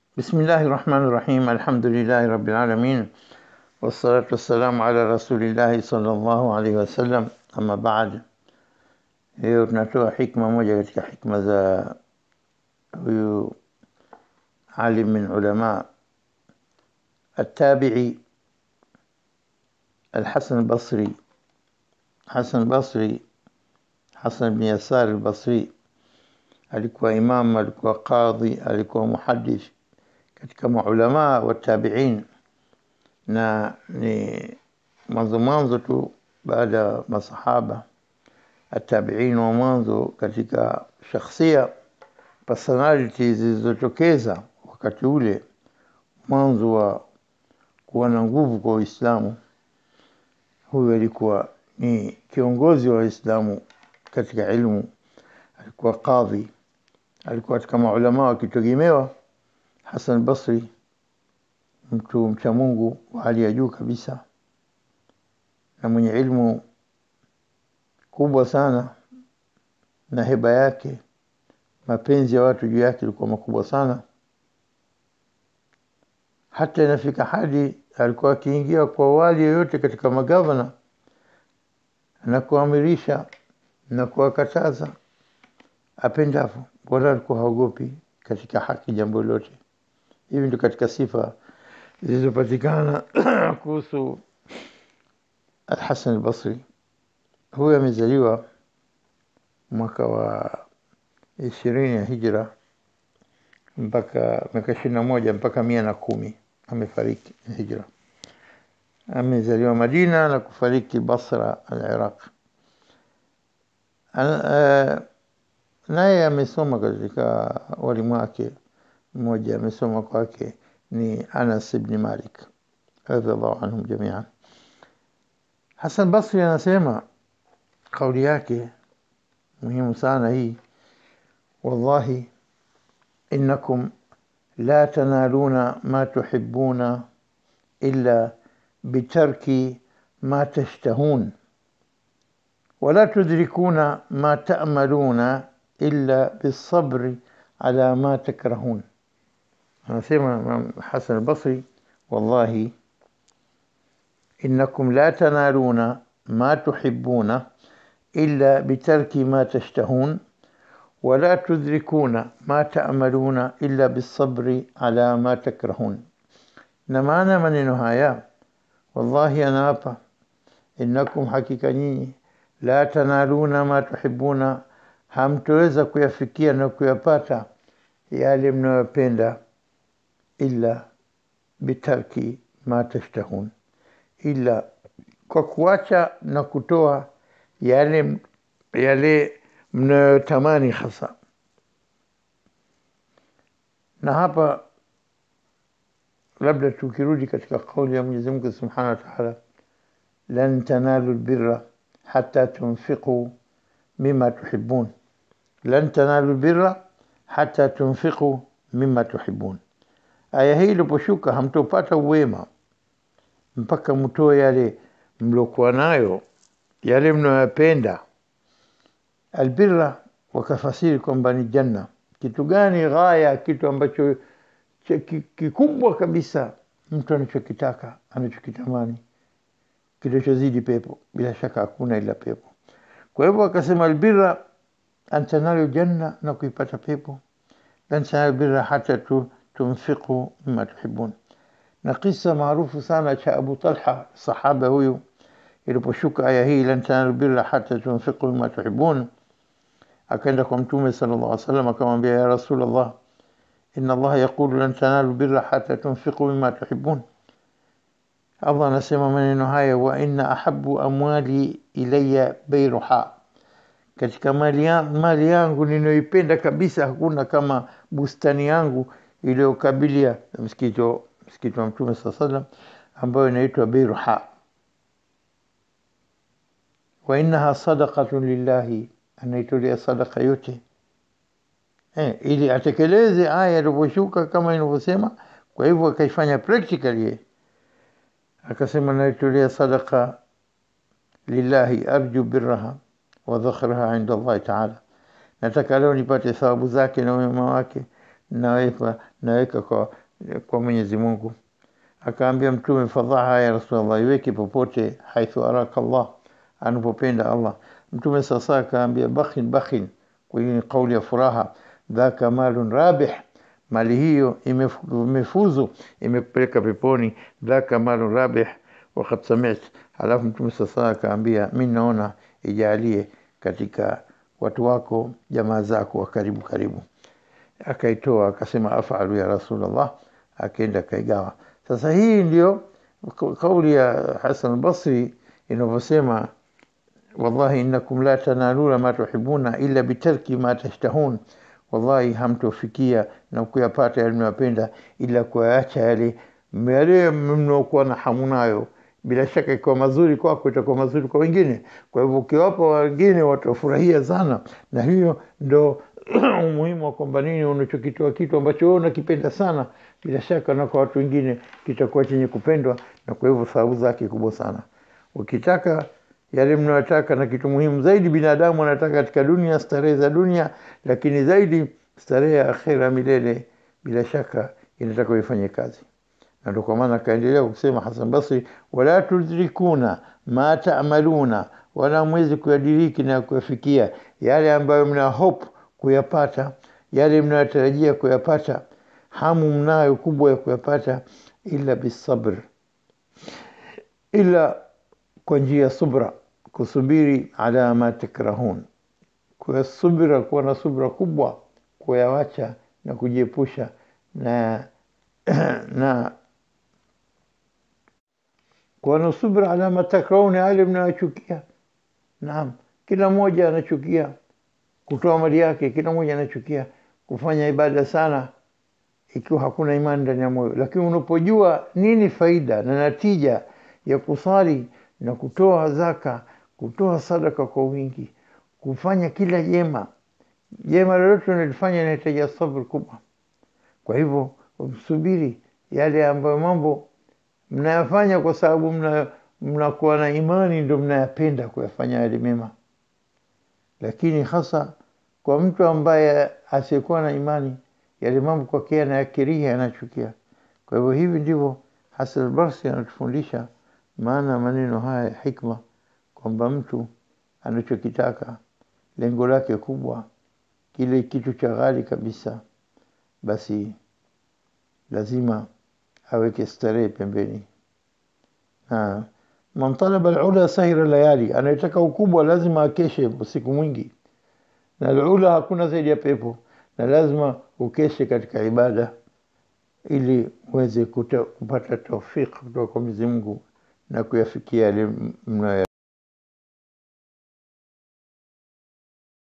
بسم الله الرحمن الرحيم الحمد لله رب العالمين والصلاة والسلام على رسول الله صلى الله عليه wasallam ama baad hiyo tunatoa hikma moja katika hikma za huyu alim min ulama التابعي الحسن البصري حسن البصري حسن بن يسار البصري alikuwa imam alikuwa qadhi alikuwa muhaddith katika maulamaa wa tabiin na ni mwanzo mwanzo tu baada ya masahaba atabiin wa mwanzo katika shakhsia personality zilizotokeza wakati ule mwanzo wa kuwa na nguvu kwa Uislamu. Huyu alikuwa ni kiongozi wa Waislamu katika ilmu, alikuwa qadhi, alikuwa katika maulama wakitegemewa. Hasan Basri, mtu mcha Mungu wa hali ya juu kabisa na mwenye ilmu kubwa sana, na heba yake, mapenzi ya watu juu yake ilikuwa makubwa sana hata inafika hadi alikuwa akiingia kwa wali yoyote katika magavana na kuamirisha na kuwakataza apendavyo, wala alikuwa haogopi katika haki jambo lolote. Hivi ndio katika sifa zilizopatikana kuhusu Alhasan Albasri. Huyu amezaliwa mwaka wa ishirini ya hijra mpaka miaka ishirini na moja mpaka mia na kumi amefariki hijra. Amezaliwa Madina na kufariki Basra, al-Iraq. Naye amesoma katika walimu wake, mmoja amesoma kwake ni Anas ibn Malik radhiallahu anhum jamian. Hasan Basri anasema kauli yake muhimu sana hii, wallahi إنكم لا تنالون ما تحبون إلا بترك ما تشتهون ولا تدركون ما تأملون إلا بالصبر على ما تكرهون أنا سيما حسن البصري والله إنكم لا تنالون ما تحبون إلا بترك ما تشتهون ولا تدركون ما تأملون إلا بالصبر على ما تكرهون نمانا maneno haya wallahi anaapa innakum hakika nyinyi la tanaluna ma tuhibuna hamtoweza kuyafikia na kuyapata yale mnayopenda illa bitarki ma tashtahun illa kwa kuacha na kutoa yale yale mnayotamani hasa. Na hapa labda tukirudi katika kauli ya Mwenyezi Mungu Subhanahu wa Ta'ala, lan tanalu albirra hatta tunfiqu mimma tuhibbun, lan tanalu albirra hatta tunfiqu mimma tuhibbun. Aya hii iliposhuka, hamtopata uwema mpaka mtoe yale mliokuwa nayo, yale mnayoyapenda albirra wakafasiri kwamba ni janna. Kitu gani ghaya? Kitu ambacho kikubwa kabisa mtu anachokitaka anachokitamani, kinachozidi pepo. Bila shaka hakuna ila pepo. Kwa hivyo akasema albirra antanalu janna, na kuipata pepo. Lan tanalu birra hata tu, tunfiqu mima tuhibun. Na kisa maarufu sana cha Abu Talha, sahaba huyu, iliposhuka aya hii lan tanalu birra hata tunfiqu mima tuhibun akaenda kwa mtume sallallahu alaihi wasallam akamwambia ya rasulullah inna allaha yaqulu lan tanalu birra hatta tunfiqu mimma tuhibbun allah anasema maneno haya wa inna ahabbu amwali ilayya bayruha katika mali, ya, mali yangu ninayoipenda kabisa hakuna kama bustani yangu iliyokabilia msikiti msikiti wa mtume saa sallam ambayo inaitwa bayruha wa innaha sadaqatun lillahi anaitolea sadaka yote eh, ili atekeleze aya ilivyoshuka kama inavyosema. Kwa hivyo akaifanya practically, akasema naitolea sadaka lillahi arju birraha wa dhakhraha inda Allahi taala, nataka leo nipate thawabu zake na wema wake, naweka naweka kwa, kwa Mwenyezi Mungu. Akaambia Mtume, fadhaha ya Rasulullah, iweke popote haithu araka Allah, anapopenda Allah. Mtume sasa akaambia bakhin bakhin, kwa hiyo ni kauli ya furaha, dhaka malun rabih, mali hiyo imefuzu, imekupeleka peponi. Dhaka malun rabih wakad sami't. Halafu Mtume sasa akaambia, mi naona ijalie katika watu wako jamaa zako wa karibu karibu. Akaitoa akasema, afalu ya Rasulullah, akaenda akaigawa. Sasa hii ndio kauli ya Hasan al-Basri inavyosema, wallahi innakum la tanaluna ma tuhibuna illa bitarki ma tashtahun, wallahi hamtofikia na kuyapata yale mnayopenda ila kuyaacha yale yale mnaokuwa na hamu nayo. Bila shaka ikiwa mazuri kwako itakuwa mazuri kwa wengine. Kwa hivyo ukiwapa wengine watafurahia sana, na hiyo ndo umuhimu wa kwamba nini, unachokitoa kitu ambacho wewe unakipenda sana, bila shaka na kwa watu wengine kitakuwa chenye kupendwa, na kwa hivyo thawabu zake kubwa sana. Ukitaka yale mnayotaka, na kitu muhimu zaidi binadamu anataka katika dunia, starehe za dunia, lakini zaidi starehe ya akhera milele, bila shaka inataka uifanye kazi na ndio kwa maana akaendelea kusema Hasan Basri, wala tudrikuna ma taamaluna, wala mwezi kuyadiriki na kuyafikia yale ambayo mna hope kuyapata, yale mnayotarajia kuyapata, hamu mnayo kubwa ya kuyapata, illa bisabr, ila kwa njia ya subra, kusubiri, ala ma takrahun, kwa subira, kuwa na subra kubwa, kuyawacha na kujiepusha na na kuwa na subra ala ma takrauna, yale mnayochukia. Naam, kila mmoja anachukia kutoa mali yake, kila mmoja anachukia kufanya ibada sana ikiwa hakuna imani ndani ya moyo. Lakini unapojua nini faida na natija ya kusali na kutoa zaka, kutoa sadaka kwa wingi, kufanya kila jema, jema lolote unalifanya inahitaji sabr kubwa. Kwa hivyo msubiri yale ambayo mambo mnayafanya kwa sababu mnakuwa mna na imani, ndo mnayapenda kuyafanya yale mema. Lakini hasa kwa mtu ambaye asiyekuwa na imani, yale mambo kwake anayakiria, anachukia. Kwa hivyo hivi ndivyo Hasan al-Basri anatufundisha maana maneno haya ya hikma, kwamba mtu anachokitaka lengo lake kubwa, kile kitu cha ghali kabisa, basi lazima aweke starehe pembeni. Na man talaba alula sahira layali, anayetaka ukubwa lazima akeshe usiku mwingi, na alula hakuna zaidi ya pepo, na lazima ukeshe katika ibada ili uweze kupata taufiki kutoka kwa Mwenyezi Mungu na kuyafikia yale mnayo